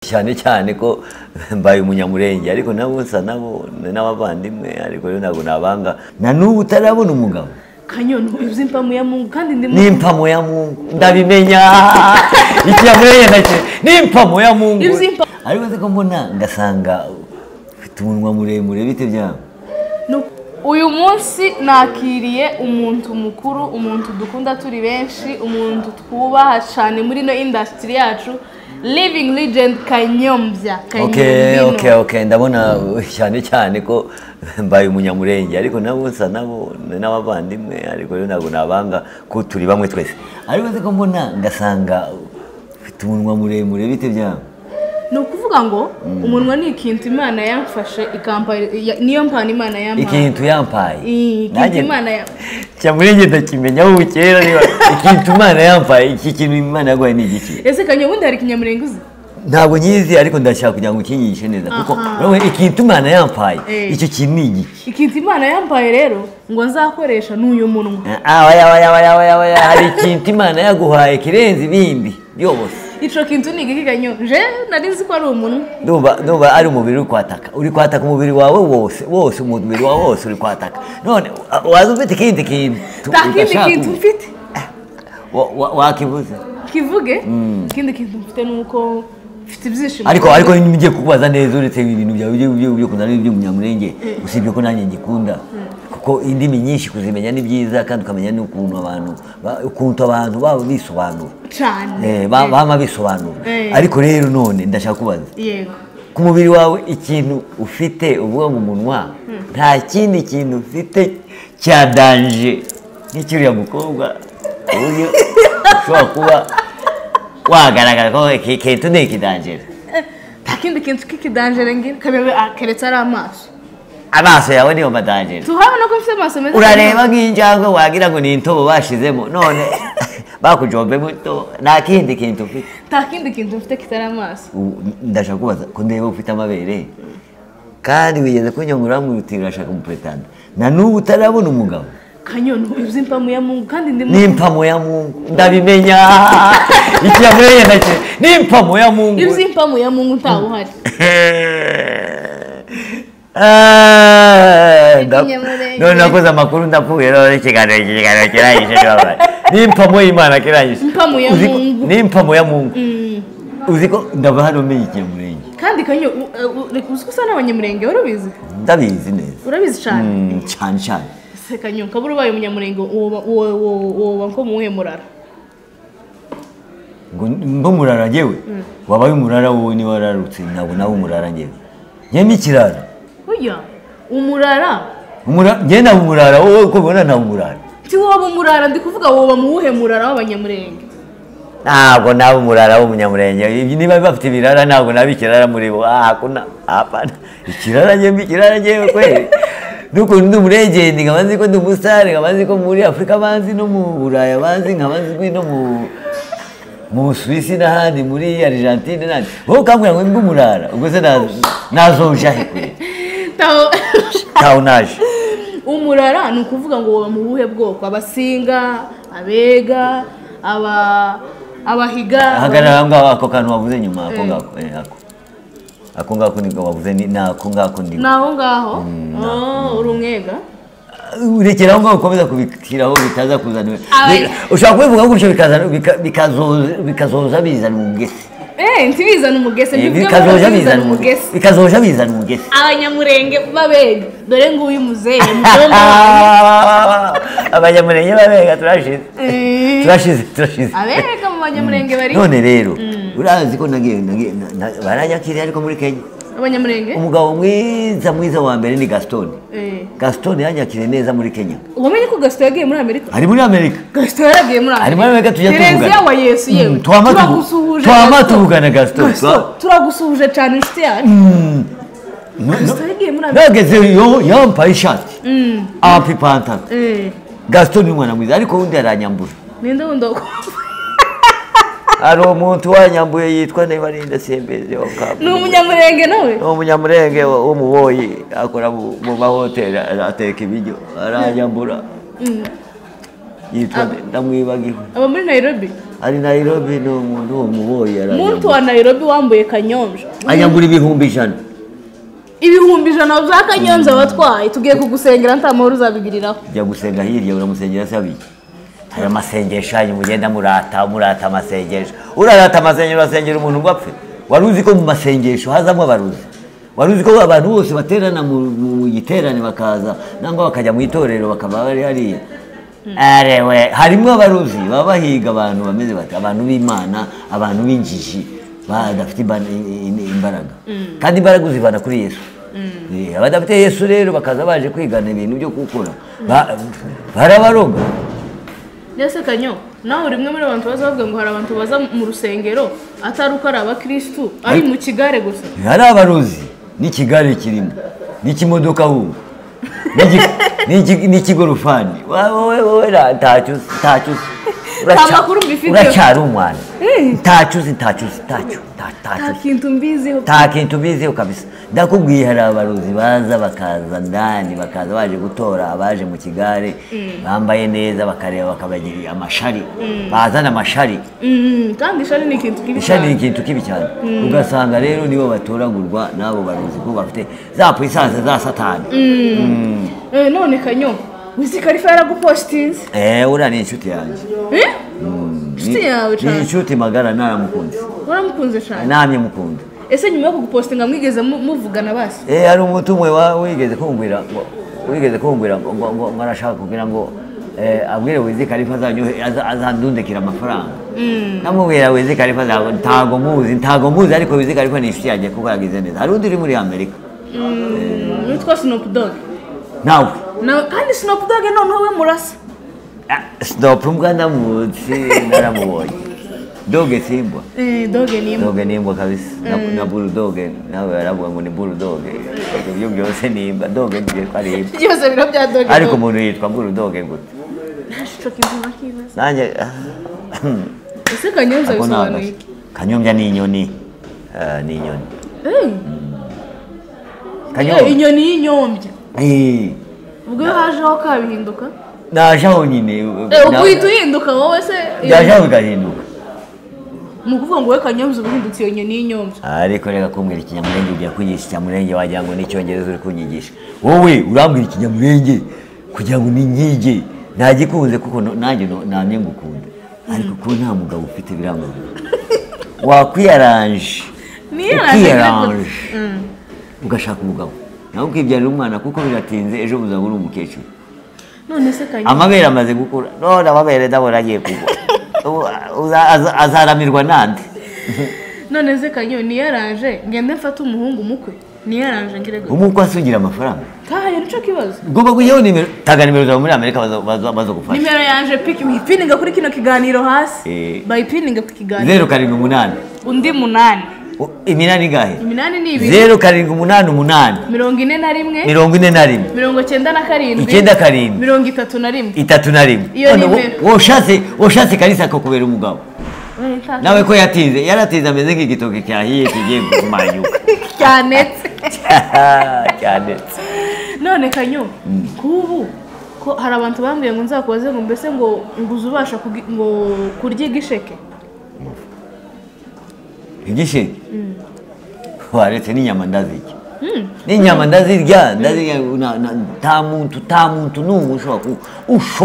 cyane cyane ko mbaye umunyamurenge ariko nabo nsa nabo n'abavandimwe ariko rero ntabwo nabanga na n'ubu utarabona umugabo kanyoni uzi impamo ya mungu kandi ndi ni impamo ya mungu ndabimenya ikinyamurenge ndakire ni impamo ya mungu Ibyo impamo- ariko nzi ko mbona ngasanga ufite umunwa muremure bite byawe Nu- uyu munsi nakiriye umuntu mukuru umuntu dukunda turi benshi umuntu twubaha cyane muri ino indasitiri yacu living legend kanyombya oke Kanyombino. oke oke ndabona cyane cyane ko mbaye umunyamurenge ariko nabo nsa nabo n'abavandimwe ariko rero ntabwo nabanga ko turi bamwe twese ariko nzi ko mbona ngasanga ufite umunwa muremure bite byawe ni ukuvuga ngo umunwa ni ikintu imana yamfashe ikampa- ya- niyo mpano imana yampaye ikintu yampaye Ii, ikintu Nanjye- imana ya cyamurenge ndakimenyaho ubu kera niba ikintu imana yampaye iki kintu imana yaguhaye ni igiki ese kanyo ubundi hari ikinyamurenge uzi ntabwo nyizi ariko ndashaka kugira ngo ukinyigishe neza kuko Aha. wowe ikintu imana yampaye Eh. icyo kintu ni igiki ikintu imana yampaye rero ngo nzakoresha n'uyu munwa Ah, oya oya oya oya oya hari ikintu imana yaguhaye kirenze ibindi byose icyo kintu ni igiki kanyo je nari nzi ko ari umunwa ndumva ndumva ari umubiri uri kwataka uri kwataka umubiri wawe wose wose umubiri wawe wose uri kwataka none wa- waza ufite ikindi kintu nta kindi ugashaka kintu ubu. mfite Wa- wa- wakibuze kivuge ikindi kintu mfite ni uko mfite ibyishimo ariko ariko ngiye kukubaza neza uretse ibintu byawe byo byo byo kunda n'ibyo munyamurenge usibye ko nanjye ngikunda kuko indimi nyinshi kuzimenya ni byiza kandi ukamenya n'ukuntu abantu ba- ukuntu abantu baba bisobanura cyane Eh, ba- bama bisobanura Eh. ariko rero none ndashaka kubaza yego ku mubiri wawe ikintu ufite uvuga mu munwa nta kindi kintu ufite cya danje nk'ikiriya mukobwa ku buryo ushobora kuba wagaragara ko iki kintu ni ikidanjere Eh, nta kindi kintu k'ikidanjere ngira kabebe ah, keretse ari amaso amaso yawe niyo madanjere tuhabona ko mfite amaso meza urareba nk'injangwe wagira ngo ni intobo bashizemo none bakujombemo intobo nta kindi kintu ufite nta kindi kintu mfite kitari amaso Ubu, ndashaka kubaza ko ndeba ufite amabere kandi wigeze kunyungura wamwihutira urashaka umupuretanda na n'ubu utarabona umugabo kanyoni uzi impamo ya mungu kandi ndi ni impamo ya mungu ndabimenya ikinyamurenge ndakire ni impamo ya mungu uzi impamo ya mungu ntawe uhari Ah, nda- Ikinyamurenge. none nakoze amakuru ndapfuye none ikiganiro iki kiganiro kirangije babaye ni impamo y'imana kirangije Impamo ya Uzi ko- Mungu. ni impamo ya mungu Mm. uzi ko ndava hano menya ikinyamurenge kandi kanyo u- u- reka uzi ko usa n'abanyamurenge wari ubizi ndabizi neza urabizi cyane Mm, cyane cyane se kanyo kabura ubaye umunyamurenge woba wo- wo- woba nko muwuhe murara ngo murara njyewe wabaye umurara wowe niba wararutse ntabwo nawe umurara njyewe njyewe n'ikirara burya umurara Umura- njyewe naba umurara wowe uko ubibona naba umurara Ti woba umurara ndi kuvuga woba mu wuhe murara w'abanyamurenge ntabwo naba umurara w'umunyamurenge Ibi- niba bafite ibirara ntabwo naba ikirara muri bo Ah, hakuna apana ikirara njyewe ikirara njyewe kweli n'ukuntu ndi umurengende nkaba nzi ko ndi umusare nkaba nzi ko muri afurika banzi no mu buraya banzi nkaba nzi ko no mu mu suwisi n'ahandi muri argentine n'ahandi wowe ukambwira ngo ndi umurara ubwo se na- nazoja he kweli Taho- ntawe unaje umurara ni ukuvuga ngo woba mu buhe bwoko abasinga abega aba abahiga ahagarara aho ngaho ako kantu wavuze nyuma ako Eh. ngako eh, ako ako ngako niko wavuze ni ni ako ngako ni ni aho ngaho Oh, uri umwega urekera aho ngaho ukomeza kubishyiraho bitaza kuzana Aba- ushobora kubivuga gutyo bikazana- bika- bikazoza bikazoza bizana umugesi Eh, ntibizana umugese Eh, ntibivuge ngo bikazoja bizana bizana umugesi umugese bikazoja bizana umugesi abanyamurenge b'abega dore nguyu muzehe mudondo wanjye. abanyamurenge babega turashize Eh, turashize turashize abega mu banyamurenge bari none rero urazi ko nagiye nagiye na- na- baranyakiriye ariko muri kenya abanyamurenge umugabo mwiza mwiza wa mbere ni gasitoni Eh, gasitoni yanyakiriye neza muri kenya wamenye ko gasito yagiye muri amerika ari muri amerika gasito yaragiye muri amerika ari muri amerika tujya tereziya wa tuvugana yesu yewe Mm, twama tuvu- turagusuhuje twama Gaston. tuvugana gasitoni Gaston, turagusuhuje cyane inshuti yacu gasito yagiye muri amerika nageze yo- yampaye ishati ampa ipantaro Eh, gasitoni ni umwana mwiza ariko undi aranyambura ninde wundi wo- hari umuntu wanyambuye yitwa nibarinda sembeze wa kabwe ni umunyamurenge nawe ni umunyamurenge wo wo mu boyi akora mu mu mahoteli ateka ibiryo aranyambura yitwa ndamwibagiwe aba muri nairobi ari nayirobi ni umuntu uwo muboyi muntu wa nayirobi wambuye kanyombya anyagura ibihumbi ijana ibihumbi ijana bya kanyombya watwaye tugiye kugusengera nta mahoro uzabigiriraho jya gusenga hirya uramusengera asaba iki hari amasengesho yanyu mugenda murata murata amasengesho urarata amasengesho urasengera umuntu ngo apfe wari uzi ko mu masengesho hazamo abaruzi wari uzi ko abantu bose baterana mu mu giterane bakaza nangwa bakajya mu itorero bakaba bari hariya arewe harimo abaruzi baba bahiga abantu bameze bati abantu b'imana abantu b'injiji badafite imba- i- i- imbaraga kandi imbaraga uzivana kuri yesu Eh, abadafite yesu rero bakaza baje kwigana ibintu byo gukora Ba- barabaroga mbese kanyo nawe uri umwe muri abantu baza bavuga ngo hari abantu baza mu rusengero atari uko ari abakirisitu ari mu kigare gusa hari abaruzi n'ikigare kirimo n'ikimodoka ahubwo n'igi- n'igi- n'ikigorofani wowe wowe ra- ntacyo uzi ntacyo uzi Nta Uraca- makuru mbifiteho. uracyari umwana ntacyo uzi ntacyo uzi ntacyo nta- ntacyo nta uzi kintu mbiziho nta kintu ubiziho kabisa ndakubwiye hari abarozi baza bakaza ndani bakaza baje gutora abaje mu kigare bambaye neza bakareba bakabagirira amashari bazana amashari Mm, kandi ishari ni ikintu kibi ishari ni cyane ikintu kibi cyane ugasanga rero nibo batoragurwa n'abo barozi kuko bafite za puissance za satani Eh, none kanyo wizi karifa yaragupostinze eee uriya ni inshuti yanjye Eh? inshuti yawe ni cyane inshuti magara naramukunze waramukunze cyane namye mukunda ese nyuma yo kugupostinga mwigeze mu- muvugana basi eee hari umuntu umwe wa- wigeze kumbwira ngo- wigeze kumbwira ngo ngo- ngo ngo arashaka kugira ngo eh, abwire wizi karifa azanyohe- aza- azandundikira amafaranga namubwira wizi karifa ntabwo- ntabwo muzi ntabwo muzi ariko wizi karifa ni inshuti yanjye kuko yagize neza hari undi uri muri amerika Mm, witwa sinopu dogi nawe kandi sinopu dogi noneho we murasa sitopu mbwa ndamutse naramubonye doge simbwa Eh, dogi ni imbwa doge nimbwa kabisa na, na burudoge nawe baravuga ngo ni burudoge Ibyo byo byose nimba doge byitwa ari imbwa byose biro bya dogi ariko umuntu yitwa burudoge gute ntashusho kizima kibaza nanjye ese kanyombya ako bisobanuye ntabwo kanyombya ni inyoni Eh, ni inyoni iki kanyombya inyoni y'inyombya Eh, ubwo iyo hajeho kabihinduka naje aho nyine Eh, na- ubwo uhita uhinduka wowe se naje aho bigahinduka ni ukuvuga ngo wowe kanyombya uba uhindutse iyo nyoni y'inyombya ariko reka kumbwira ikinyamurenge ugiye kunyigisha ikinyamurenge wagira ngo n'icyongereza uri kunyigisha wowe urambwira ikinyamurenge kugira ngo ninyige nagikunze kuko no- nanjye no- namye ngukunda ariko kuba nta mugabo ufite birangombwa wakwiyaranje Niyaranje ukiyaranje gute? Mm. ugashaka umugabo nawe ukibyarira umwana kuko biratinze ejo buzaba uri umukecuru none se kanyombya amabere amaze gukura none amabere ndabona agiye kugwa Ubu- uza- aza- azaramirwa nande none se kanyo niyaranje ngende mfate umuhungu umukwe niyaranje ngire gutya umukwe asugira amafaranga ntahaye nico kibazo ugomba kujyaho nimero tanga nimero zawe muri amerika baza- baza- bazagufasha nimero yanje piki wipininga kuri kino kiganiro hasi Eh. bayipininga ku kiganiro zeru karindwi umunani undi munani U- iminani ingahe iminani ni ibiri zeru karindwi umunani umunani mirongo ine na rimwe mirongo ine na rimwe mirongo cyenda na karindwi Icyenda karindwi. mirongo itatu na rimwe itatu na rimwe Iyo None wo- nimero. woshatse woshatse kalisa akakubera umugabo Eh, nta- nawe ko yatinze yaratinze ameze nk'igitoki cyahiye kigiye kumanyuka cyanetse cyane none kanyo kubu ko hari abantu bambwiye ngo nzakubaze ngo mbese ngo nguze ubasha kugi- ngo kurya igisheke igisheke waretse n'inyama ndazirya n'inyama ndazirya ndazirya na- na- nta muntu nta muntu n'umwe ushobora ku- usho-